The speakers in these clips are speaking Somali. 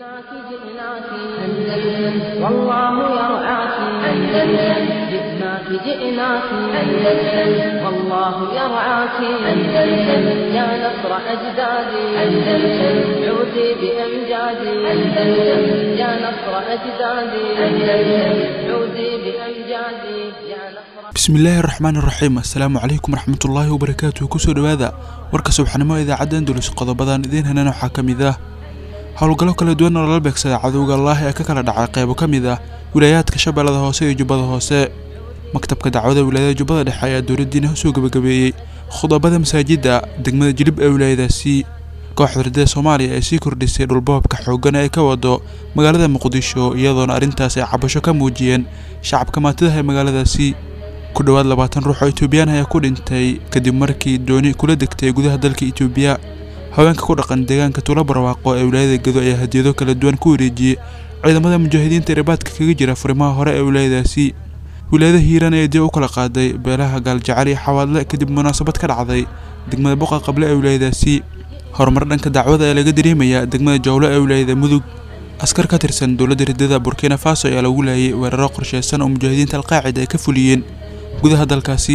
جئناك جئناك أندلس والله يرعاك أندلس جئناك جئناك أندلس والله يرعاك أندلس يا نصر أجدادي أندلس عودي بأمجادي أندلس يا نصر أجدادي أندلس عودي بأمجادي يا نصر bismillaahi raxmaan iraxiim assalaamu calaykum waraxmatullaahi wabarakaatuh kusoo dhowaada warka subaxnimo idaacadda andulus qodobadan idiin henan waxaa ka mid ah howlgallo kala duwan oo lala beegsada cadowga allaah ee ka kala dhacay qaybo ka mid ah wilaayaadka shabeellada hoose iyo jubbada hoose maktabka dacwada wilaayada jubbada dhexe ayaa dowladdiina usoo gebagabeeyey khudabada masaajidda degmada jilib ee wilaayadaasi kooxda ridada soomaaliya ee sii kordhisay dhulboobka xooggan ee ka wado magaalada muqdisho iyadoona arrintaas ay cabasho ka muujiyeen shacabka maatidaha ee magaaladaasi ku dhowaad labaatan ruux oo etoobiyaan ayaa ku dhintay kadib markii dooni kula degtay gudaha dalka itoobiya haweenka ku dhaqan deegaanka tuulo barwaaqo ee wilaayada gedo ayaa hadiyado kala duwan ku wareejiyey ciidamada mujaahidiinta ee rabaadka kaga jira furimaha hore ee wilaayadaasi wilaayada hiiraan ayaa dib u kala qaaday beelaha gaaljacel iyo xawaadle kadib munaasabad ka dhacday degmada boqa qable ee wilaayadaasi horumar dhanka dacwada ee laga dareemayaa degmada jowlo ee wilaayada mudug askar ka tirsan dowladda ridada burkina faso ayaa lagu laayay weeraro qorsheysan oo mujaahidiinta alqaacida ay ka fuliyeen gudaha dalkaasi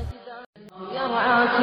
يرعاك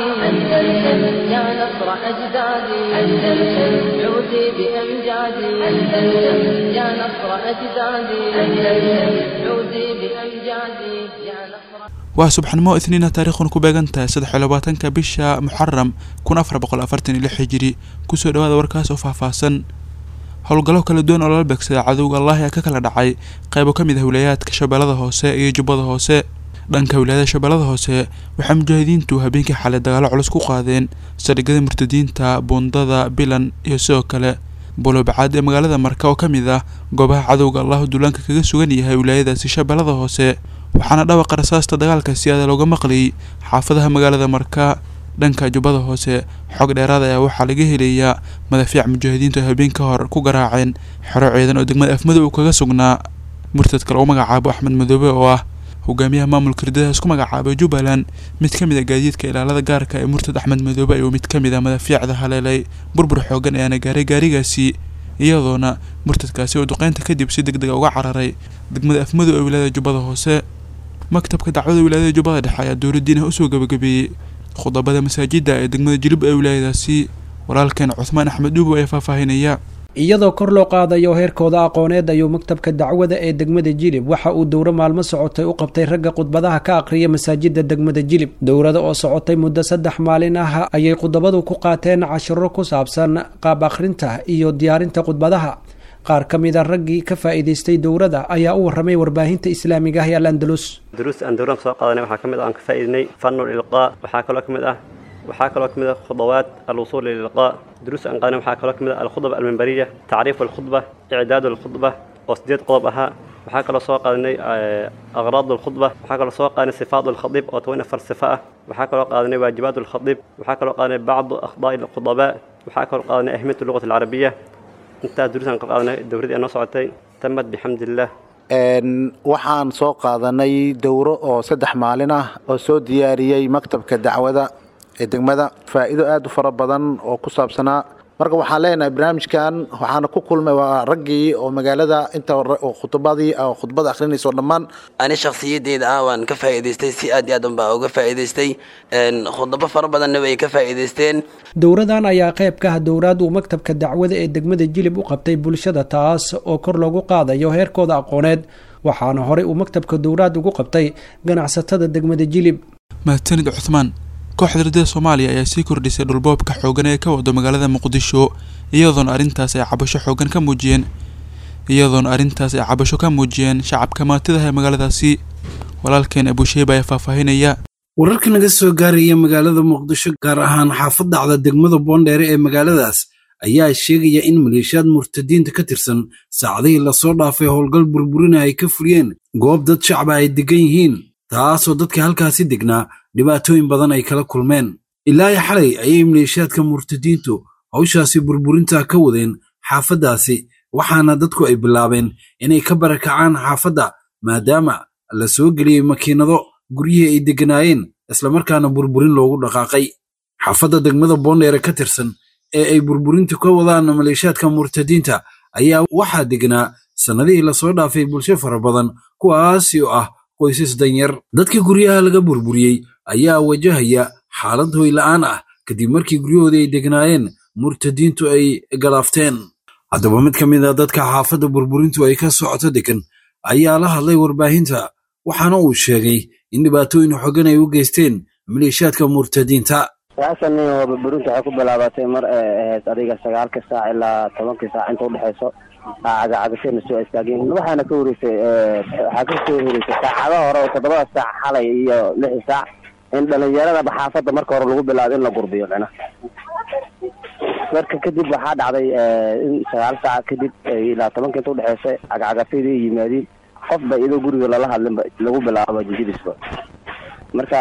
أندلس يا نصر أجدادي أندلس عودي بأمجادي أندلس يا نصر أجدادي أندلس عودي بأمجادي يا نصر waa subaxnimo itniina taariikhuna ku beegan tahay saddex iyo labaatanka bisha muxaram kun afar boqol afartan iyo lix hijiri kusoo dhawaada warkaas oo faahfaahsan howlgallo kala duwan oo lala beegsada cadowga allah ee ka kala dhacay qaybo ka mid ah wilaayaadka shabeellada hoose iyo jubbada hoose dhanka wilaayada shabeellada hoose waxaa mujaahidiintu habeenkii xalay dagaalo culus ku qaadeen saldhigyada murtadiinta buundada bilan iyo sidoo kale bulobacaad ee magaalada marka oo ka mid ah goobaha cadowga allahu duulaanka kaga sugan yahay wilaayadaasi shabeellada hoose waxaana dhawaqa rasaasta dagaalka si aada looga maqlayay xaafadaha magaalada marka dhanka jubbada hoose xog dheeraad ayaa waxaa laga helayaa madafiic mujaahidiintu ay habeen ka hor ku garaaceen xero ciidan oo degmada afmadow uu kaga sugnaa murtad kale u magacaabo axmed madoobe oo ah hogaamiyaha maamulka ridada isku magacaabay jubbaland mid ka mid a gaadiidka ilaalada gaarka ee murtad axmed madoobe ayuu mid ka mid a madafiicda haleelay burbur xoogan ayaana gaaray gaarigaasi iyadoona murtadkaasi oo duqeynta kadib si deg dega uga cararay degmada afmadow ee wilaayada jubbada hoose maktabka dacwada wilaayada jubbada dhexe ayaa dowladdiina usoo gebagabeeyey khudabada masaajidda ee degmada jilib ee wilaayadaasi walaalkeen cuthmaan axmed dhuubo ayaa faahfaahinaya iyadoo kor loo qaadayo heerkooda aqooneed ayuu maktabka dacwada ee degmada jilib waxa uu dowro maalmo socotay u qabtay ragga khudbadaha ka aqriya masaajida degmada jilib dowrada oo socotay muddo saddex maalin ah ayay khudabadu ku qaateen cashiro ku saabsan qaab akhrinta iyo diyaarinta khudbadaha qaar ka mid a raggii ka faa'iidaystay dowrada ayaa u warramay warbaahinta islaamiga ah ee al andalus duruusta aan dowraan soo qaadanay waxaa ka mid ah aan ka faa'iidinay fanul ilqaa waxaa kaloo ka mid ah waxaa kaloo ka mid ah khudawaat alwusuul lilqaa duruusta aan qaadanay waxaa kaloo ka mid ah alkhudba almimbariya tacriif alkhudba icdaad alkhudba oo sideed qodob ahaa waxaa kaloo soo qaadanay aqraad alkhudba waxaa kaloo soo qaadanay sifaat alkhadiib oo toban afar sifa ah waxaa kaloo qaadanay waajibaat alkhadiib waxaa kaloo qaadanay bacdu akhdaa'i alkhudabaa waxaa kaloo qaadanay ahmiyat lugat alcarabiya intaas duruusan ka qaadanay dowradii aan noo socotay tamad bixamdillaah waxaan soo qaadanay dowro oo saddex maalin ah oo soo diyaariyey maktabka dacwada ee degmada faa'iido aad u fara badan oo ku saabsanaa marka waxaan leenahay barnaamijkan waxaana ku kulmay waa raggii oo magaalada inta khudbadii khudbada akhrinayso dhammaan ani shakhsiyadeyda ah waan ka faa'iidaystay si aad iyo aad unbaa uga faa'iidaystay khudabo fara badanna way ka faa'iidaysteen dowradan ayaa qayb ka ah dowraad uu maktabka dacwada ee degmada jilib u qabtay bulshada taas oo kor loogu qaadayo heerkooda aqooneed waxaana horey uu maktabka dowraad ugu qabtay ganacsatada degmada jilib mahadsanid cuthmaan kooxda ridada soomaaliya ayaa sii kordhisay dhulboobka xoogan ee ka wado magaalada muqdisho iyadoona arrintaas ay cabasho xoogan ka muujiyeen iyadoona arrintaas ay cabasho ka muujiyeen shacabka maatidaha ee magaaladaasi walaalkeen abusheeba ayaa faahfaahinaya wararka naga soo gaaraya magaalada muqdisho gaar ahaan xaafad dhacda degmada boondheere ee magaaladaas ayaa sheegaya in maleeshiyaad murtadiinta ka tirsan saacadihii lasoo dhaafay howlgal burburina ay ka fuliyeen goob dad shacba ay degan yihiin taasoo dadka halkaasi degnaa dhibaatooyin badan ay kala kulmeen ilaa i xalay ayay maleeshiyaadka murtadiintu hawshaasi burburinta ka wadeen xaafaddaasi waxaana dadku ay bilaabeen inay ka barakacaan xaafadda maadaama la soo geliyey makiinado guryihii ay degganaayeen islamarkaana burburin loogu dhaqaaqay xaafadda degmada boondheere ka tirsan ee ay burburintu ka wadaan maleeshiyaadka murtadiinta ayaa waxaa degnaa sannadihii lasoo dhaafay bulsho fara badan kuwaasi oo ah qoysas danyar dadka guryaha laga burburiyey ayaa wajahaya xaalad hoyla'aan ah kadib markii guryahoodii ay degnaayeen murtadiintu ay galaafteen haddaba mid ka mid a dadka xaafadda burburintu ay ka socoto degan ayaa la hadlay warbaahinta waxaana uu sheegay in dhibaatooyin xogan ay u geysteen maleeshiyaadka murtadiinta sagaashan nin oo burburinta waxay ku bilaabatay mar ay ahayd adiga sagaalka saac ilaa tobankii saac inta udhexeyso cagacagashayna soo istaageen waxaana ka horeysay waxaa ka soo horeysay saacado hore oo toddobada saac xalay iyo lixi saac in dhalinyaradaba xaafadda marka hore lagu bilaabo in la gurbiyo micna marka kadib waxaa dhacday in sagaal saac kadib ilaa tobanka inta udhexeysa cagacagashayda ay yimaadiin qofba iyadoo guriga lala hadlinba lagu bilaabo jijidisba marka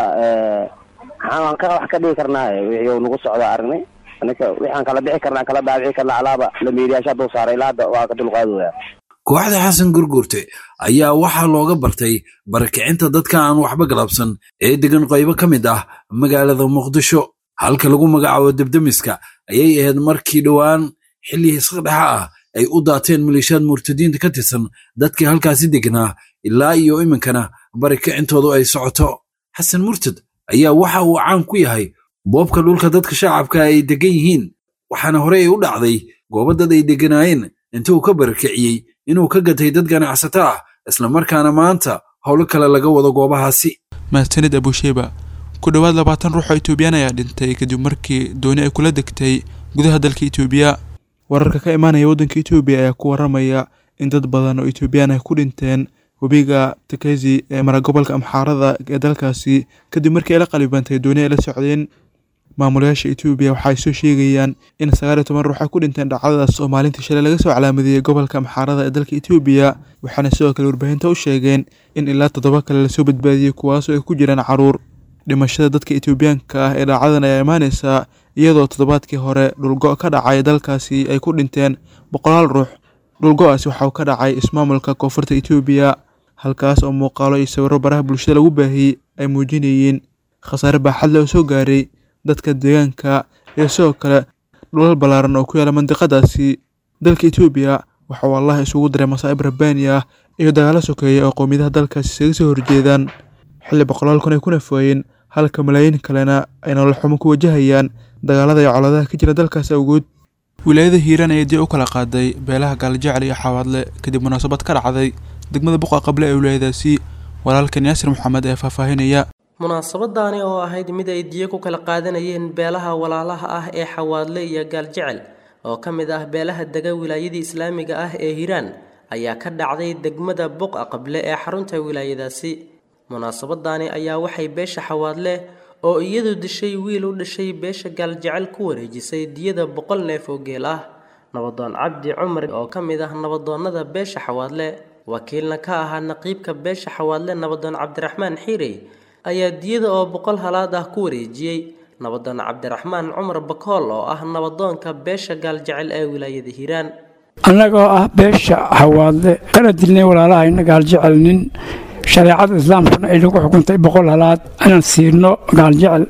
waxaan ka wax ka dhigi karnaa wixii nagu socdo aragnay ninka waxaan kala bixi karnaa kala dhaabici karnaa alaaba lamiiriyaasha hadduu saaray ilaa hadda waa ka dulqaadooya kooxda xasan gurgurte ayaa waxaa looga bartay barakicinta dadka aan waxba galabsan ee degan qaybo ka mid ah magaalada muqdisho halka lagu magacaabo debdemiska ayay ahayd markii dhowaan xilli hisqadhexa ah ay u daateen maleeshiyaad murtadiinta ka tirsan dadkii halkaasi degnaa ilaa iyo iminkana barakicintoodu ay socoto xasan murtad ayaa waxa uu caan ku yahay boobka dhulka dadka shacabka ay degan yihiin waxaana horey ay u dhacday goobo dad ay degganaayeen inta uu ka barakiciyey inuu ka gatay dad ganacsato ah islamarkaana maanta howlo kale laga wado goobahaasi mahadsanid abusheba ku dhowaad labaatan ruux oo etoobiyaan ayaa dhintay kadib markii dooni ay kula degtay gudaha dalka etoobiya wararka ka imaanaya waddanka etoobiya ayaa ku waramaya in dad badan oo etoobiyaan ay ku dhinteen webiga takezi ee mara gobolka amxaarada ee dalkaasi kadib markii ay la qalibantay dooni ay la socdeen maamulayaasha etoobiya waxa ay soo sheegayaan in sagaal iyo toban ruux ay ku dhinteen dhacdadaas oo maalintii shalay laga soo calaamadiyey gobolka amxaarada ee dalka etoobiya waxaana sidoo kale warbaahinta u sheegeen in ilaa toddoba kale lasoo badbaadiyey kuwaasoo ay ku jiraan caruur dhimashada dadka etoobiyaanka ah ee dhacdadan ayaa imaaneysaa iyadoo toddobaadkii hore dhulgo ka dhacay dalkaasi ay ku dhinteen boqolaal ruux dhulgo-aasi waxauu ka dhacay ismaamulka koonfurta etoobiya halkaas oo muuqaalo iyo sawirro baraha bulshada lagu baahiyey ay muujinayeen khasaare baaxad le oo soo gaaray dadka deegaanka iyo sidoo kale dhulal ballaaran oo ku yaala mandiqadaasi dalka etoobiya waxa uu allah isugu diray masaa'ib rabbaani ah iyo dagaalo sokeeya oo qowmiyadaha dalkaasi isaga soo horjeedaan xilli boqolaal kun ay ku nafooyeen halka malaayiin kalena ay nolol xumo ku wajahayaan dagaalada iyo coladaha ka jira dalkaasi awgood wilaayada hiiraan ayaa dib u kala qaaday beelaha gaaljecel iyo xawaadle kadib munaasabad ka dhacday degmada buqa qable ee wilaayadaasi walaalkan yaasir maxamed ee faahfaahinaya munaasabadaani oo ahayd mid ay diyo ku kala qaadanayeen beelaha walaalaha ah ee xawaadle iyo gaaljecel oo ka mid ah beelaha dega wilaayadii islaamiga ah ee hiiraan ayaa ka dhacday degmada buqa qable ee xarunta wilaayadaasi munaasabadaani ayaa waxay beesha xawaadle oo iyadu dishay wiil u dhashay beesha gaaljecel ku wareejisay diyada boqol neef oo geel ah nabadoon cabdi cumar oo ka mid ah nabadoonnada beesha xawaadle wakiilna ka ahaa naqiibka beesha xawaadle nabadoon cabdiraxmaan xiirey ayaa diyada oo boqol halaad ah ku wareejiyey nabadoon cabdiraxmaan cumar bakool oo ah nabadoonka beesha gaaljecel ee wilaayada hiiraan annagoo ah beesha xawaadle kana dilnay walaalahayna gaaljecel nin shareecada islaamkuna ay nagu xukuntay boqol halaad inaan siino gaaljecel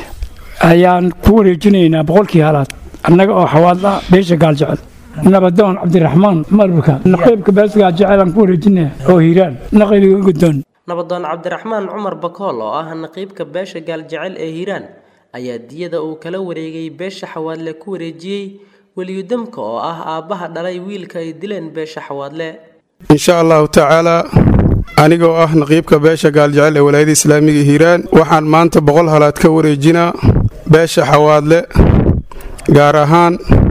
ayaan ku wareejinaynaa boqolkii halaad annaga oo xawaadla beesha gaaljecel nabadoon cabdiraxmaan cumar buka naqiibka beesha gaaljecel aan ku wareejinaya oo hiiraan naqibiga guddoon nabadoon cabdiraxmaan cumar bakool oo ah naqiibka beesha gaaljecel ee hiiraan ayaa diyada uu kala wareegay beesha xawaadle ku wareejiyey weliyudamka oo ah aabbaha dhalay wiilka ay dileen beesha xawaadle insha allahu tacaalaa anigoo ah naqiibka beesha gaaljecel ee walaayada islaamiga hiiraan waxaan maanta boqol halaad ka wareejinaa beesha xawaadle gaar ahaan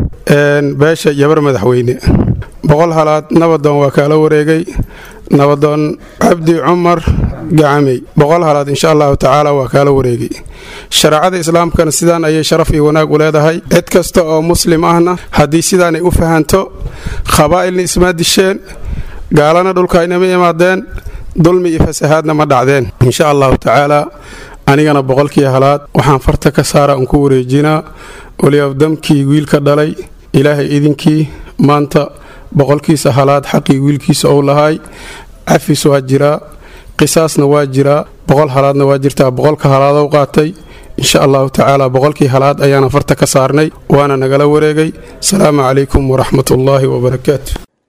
beesha yabar madaxweyne boqol halaad nabadoon waa kaala wareegay nabadoon cabdi cumar gacamey boqol halaad insha allahu tacaala waa kaala wareegay shareecada islaamkana sidaan ayay sharaf iyo wanaag u leedahay cid kasta oo muslim ahna haddii sidaanay u fahanto khabaa'ilna ismaa disheen gaalana dhulka inama imaadeen dulmi iyo fasahaadna ma dhacdeen insha allahu tacaala anigana boqolkii halaad waxaan farta ka saara un ku wareejinaa waliabdamkii wiilka dhalay ilaahay idinkii maanta boqolkiisa halaad xaqii wiilkiisa ou lahaay cafis waa jiraa qisaasna waa jiraa boqol halaadna waa jirtaa boqolka halaadow qaatay insha allahu tacaala boqolkii halaad ayaana farta ka saarnay waana nagala wareegay asalaamu calaykum waraxmatullaahi wabarakaatu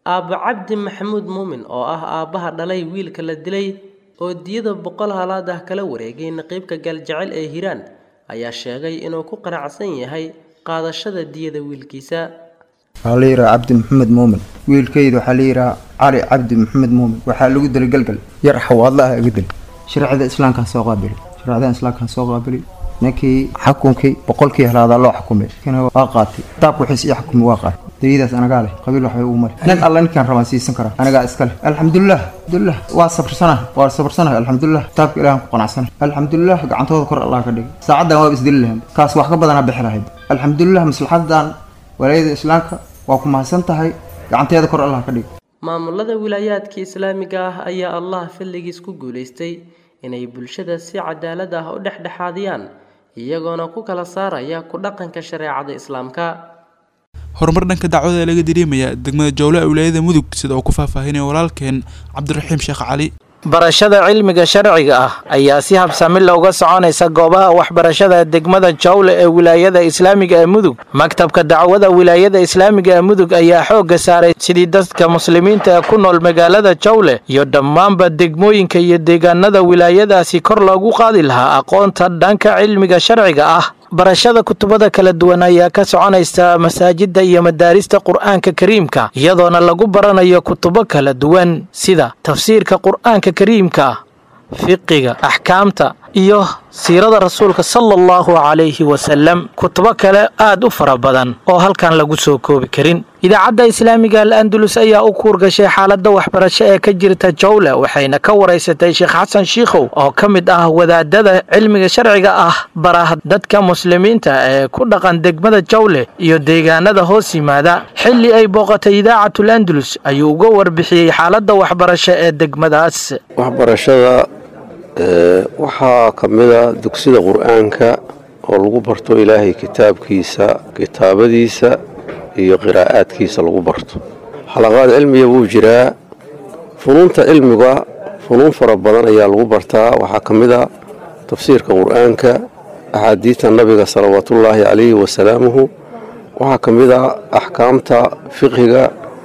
aabba cabdi maxamuud muumin oo ah aabbaha dhalay wiilka la dilay oo diyada boqol halaad ah kala wareegay naqiibka gaaljecel ee hiiraan ayaa sheegay inuu ku qanacsan yahay qaadashada diyada wiilkiisa waxaa la yidhaha cabdi maxamed muumin wiilkayda waxaa la yidhaha cali cabdi maxamed muumin waxaa lagu dilay galgal yar xawaadla ah iga dil sharcida islaamkaa soo qaabili sharcida islaamkaa soo qaabili ninkii xukunkii boqolkii helaadaa loo xukumay kana waa qaatay kitaabka wixiis ii xukumi waa qaatay dayadaas anagaa leh qabiil waxbay ugu mari nin alla ninkaan rabaan siisan karaa anagaa iska leh alxamdulilah alxamdulilah waa sabarsanaha waa sabarsanaha alxamdulilah kitaabka ilaahan ku qanacsanahay alxamdulilah gacantooda kor allah ka dhigay saacaddan waaba isdili lahayd kaas wax ka badanaa bixi lahayd alxamdulilah maslaxadan walaayada islaamka waa ku mahadsan tahay gacanteeda kor allah ka dhig maamulada wilaayaadka islaamiga ah ayaa allah fadligiis ku guulaystay inay bulshada si cadaalad ah u dhexdhexaadiyaan iyagoona ku kala saaraya ku dhaqanka shareecada islaamka horumar dhanka dacwada ee laga dareemaya degmada jowle ee wilaayada mudug sida uu ku faahfaahinaya walaalkeen cabdiraxiim sheekh cali barashada cilmiga sharciga ah ayaa si habsami looga soconaysa goobaha waxbarashada degmada jawle ee wilaayada islaamiga ee mudug maktabka dacwada wilaayada islaamiga ee mudug ayaa xoogga saaray sidii dadka muslimiinta ee ku nool magaalada jawle iyo dhammaanba degmooyinka iyo deegaanada wilaayadaasi kor loogu qaadi lahaa aqoonta dhanka cilmiga sharciga ah barashada kutubada kala duwan ayaa ka soconaysa masaajidda iyo madaarista qur'aanka kariimka iyadoona lagu baranayo kutubo kala duwan sida tafsiirka qur'aanka kariimka fiqiga axkaamta iyo siirada rasuulka sala allahu calayhi wasalam kutubo kale aad u fara badan oo halkan lagu soo koobi karin idaacadda islaamiga al andalus ayaa u kuurgashay xaaladda waxbarasho ee ka jirta jawle waxayna ka waraysatay sheekh xasan shiikhow oo ka mid ah wadaadada cilmiga sharciga ah baraha dadka muslimiinta ee ku dhaqan degmada jawle iyo deegaanada hoos yimaada xilli ay booqatay idaacatul andalus ayuu uga warbixiyey xaaladda waxbarasho ee degmadaas waxbarashada waxaa ka mida dugsida qur-aanka oo lagu barto ilaahay kitaabkiisa kitaabadiisa iyo qiraa'aadkiisa lagu barto xalaqaad cilmiga wuu jiraa funuunta cilmiga funuun fara badan ayaa lagu bartaa waxaa ka mid a tafsiirka qur-aanka axaadiidta nabiga salawaatullaahi calayhi wasalaamuhu waxaa ka mid a axkaamta fiqhiga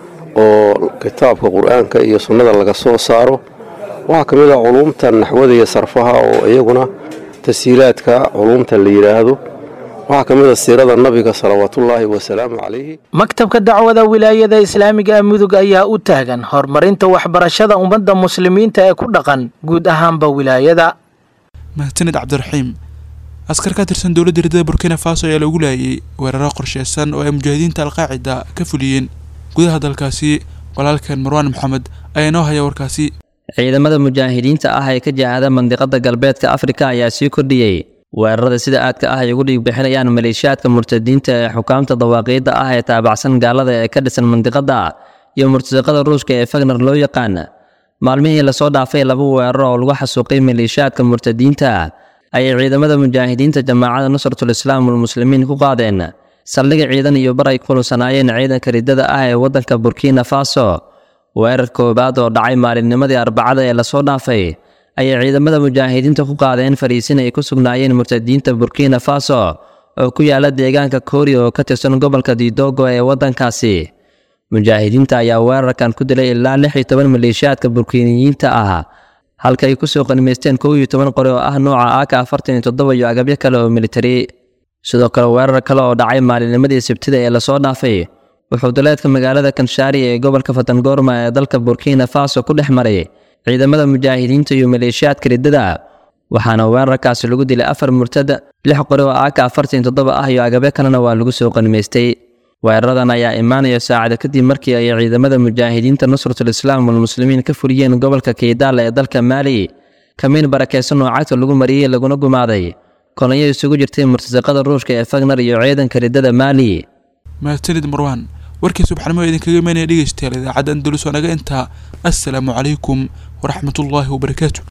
oo kitaabka qur-aanka iyo sunnada laga soo saaro waxaa ka mid a culuumta naxwada iyo sarfaha oo iyaguna tashiilaadka culuumta la yidhaahdo waxaa ka mid a siirada nabiga salawaatullaahi wasalaamu calayhi maktabka dacwada wilaayada islaamiga ee mudug ayaa u taagan horumarinta waxbarashada ummadda muslimiinta ee ku dhaqan guud ahaanba wilaayada mahadsanid cabdiraxiim askar ka tirsan dowladda hirdada burkina faso ayaa lagu laayay weeraro qorsheysan oo ay mujaahidiinta alqaacida ka fuliyeen gudaha dalkaasi walaalkeen marwaan maxamed ayaa inoo haya warkaasi ciidamada mujaahidiinta ah ee ka jihada mandiqada galbeedka afrika ayaa sii kordhiyey weerarada sida aadka ah ay ugu dhiigbixinayaan maleeshiyaadka murtadiinta ee xukaamta dawaaqiidda ah ee taabacsan gaalada ee ka dhisan mandiqada iyo murtasiqada ruushka ee fagner loo yaqaan maalmihii lasoo dhaafay laba weerar oo lagu xasuuqay maleeshiyaadka murtadiinta ayay ciidamada mujaahidiinta jamaacada nusratul islaam walmuslimiin ku qaadeen saldhiga ciidan iyo bar ay kulunsanaayeen ciidanka riddada ah ee waddanka burkina faso weerar koowaad oo dhacay maalinnimadii arbacada ee lasoo dhaafay ayay ciidamada mujaahidiinta ku qaadeen fariisin ay ku sugnaayeen murtadiinta burkina faso oo ku yaala deegaanka kooriya oo ka tirsan gobolka didogo ee waddankaasi mujaahidiinta ayaa weerarkan ku dilay ilaa lix iyo toban maleeshiyaadka burkiiniyiinta ah halka ay kusoo qanimaysteen kow iyo toban qori oo ah nooca aaka afartan iyo toddoba iyo agabyo kale oo militari sidoo kale weerar kale oo dhacay maalinnimadii sabtida ee lasoo dhaafay wuxuu duleedka magaalada kanshaari ee gobolka fatangorma ee dalka burkina faso ku dhex maray ciidamada mujaahidiinta iyo maleeshiyaadka riddada waxaana weerarkaasi lagu dilay afar murtad lix qori oo aaka afartan toddoba ah iyo agabyo kalena waa lagu soo qanimaystay weeraradan ayaa imaanaya saacada kadib markii ay ciidamada mujaahidiinta nusratul islaam walmuslimiin ka fuliyeen gobolka keydaala ee dalka maali kamiin barakeysan oo cagta lagu mariyey laguna gumaaday kolonyo isugu jirtay murtasiqada ruushka ee fagner iyo ciidanka riddada maali mahadsanid marwaan warkii subaxnimo idinkaga imaanaya dhegeystayaal idaacadda andalus oo naga intaa assalaamu calaykum waraxmatullaahi wabarakaatu